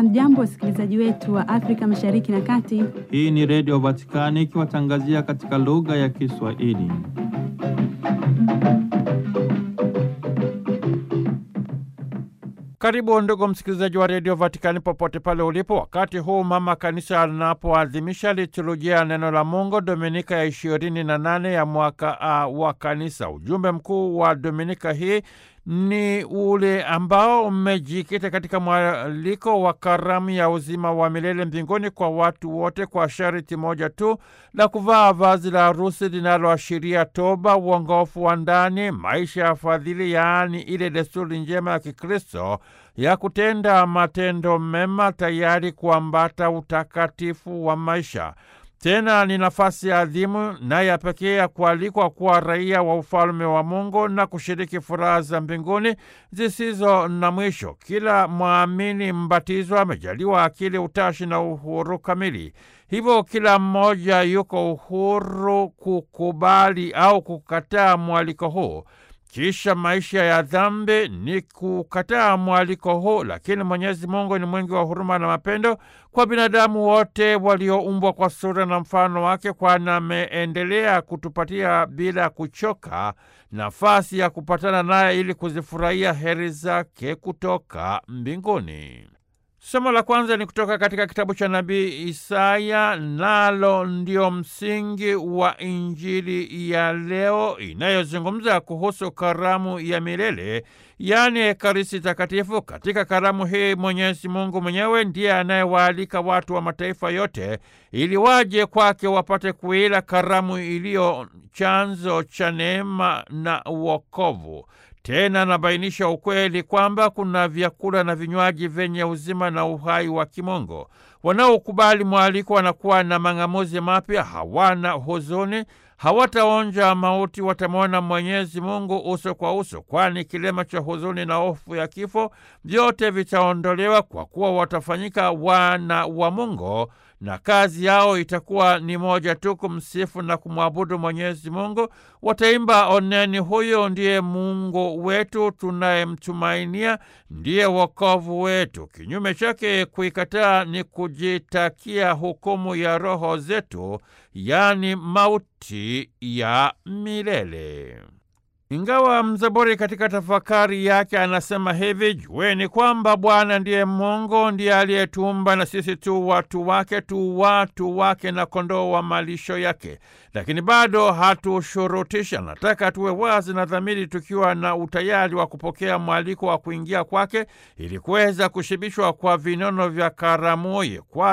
Hamjambo, wasikilizaji wetu wa Afrika Mashariki na Kati. Hii ni Redio Vatikani ikiwatangazia katika lugha ya Kiswahili. Karibu ndugu msikilizaji wa Redio Vatikani popote pale ulipo, wakati huu mama kanisa anapoadhimisha liturujia ya neno la Mungu Dominika ya ishirini na nane ya mwaka A wa kanisa. Ujumbe mkuu wa Dominika hii ni ule ambao umejikita katika mwaliko wa karamu ya uzima wa milele mbinguni kwa watu wote, kwa sharti moja tu la kuvaa vazi la harusi linaloashiria toba, uongofu wa ndani, maisha ya fadhili, yaani ile desturi njema ya Kikristo ya kutenda matendo mema, tayari kuambata utakatifu wa maisha. Tena ni nafasi ya adhimu na ya pekee ya kualikwa kuwa raia wa ufalme wa Mungu na kushiriki furaha za mbinguni zisizo na mwisho. Kila mwamini mbatizwa amejaliwa akili, utashi na uhuru kamili. Hivyo kila mmoja yuko uhuru kukubali au kukataa mwaliko huu. Kisha maisha ya dhambi ni kukataa mwaliko huu, lakini Mwenyezi Mungu ni mwingi wa huruma na mapendo kwa binadamu wote walioumbwa kwa sura na mfano wake, kwani ameendelea kutupatia bila kuchoka nafasi ya kupatana naye ili kuzifurahia heri zake kutoka mbinguni. Somo la kwanza ni kutoka katika kitabu cha nabii Isaya, nalo ndio msingi wa Injili ya leo inayozungumza kuhusu karamu ya milele, yaani Ekaristi Takatifu. Katika karamu hii Mwenyezi Mungu mwenyewe ndiye anayewaalika watu wa mataifa yote ili waje kwake wapate kuila karamu iliyo chanzo cha neema na uokovu. Tena anabainisha ukweli kwamba kuna vyakula na vinywaji vyenye uzima na uhai wa kimungu. Wanaokubali mwaliko wanakuwa na mang'amuzi mapya, hawana huzuni, hawataonja mauti, watamwona Mwenyezi Mungu uso kwa uso, kwani kilema cha huzuni na hofu ya kifo vyote vitaondolewa, kwa kuwa watafanyika wana wa Mungu na kazi yao itakuwa ni moja tu, kumsifu na kumwabudu Mwenyezi Mungu. Wataimba, oneni, huyo ndiye Mungu wetu tunayemtumainia, ndiye wokovu wetu. Kinyume chake, kuikataa ni kujitakia hukumu ya roho zetu, yaani mauti ya milele. Ingawa mzaburi katika tafakari yake anasema hivi: jueni kwamba Bwana ndiye Mungu, ndiye aliyetuumba na sisi tu watu wake, tu watu wake na kondoo wa malisho yake. Lakini bado hatushurutisha, nataka tuwe wazi na dhamiri, tukiwa na utayari wa kupokea mwaliko wa kuingia kwake ili kuweza kushibishwa kwa vinono vya karamuye kwa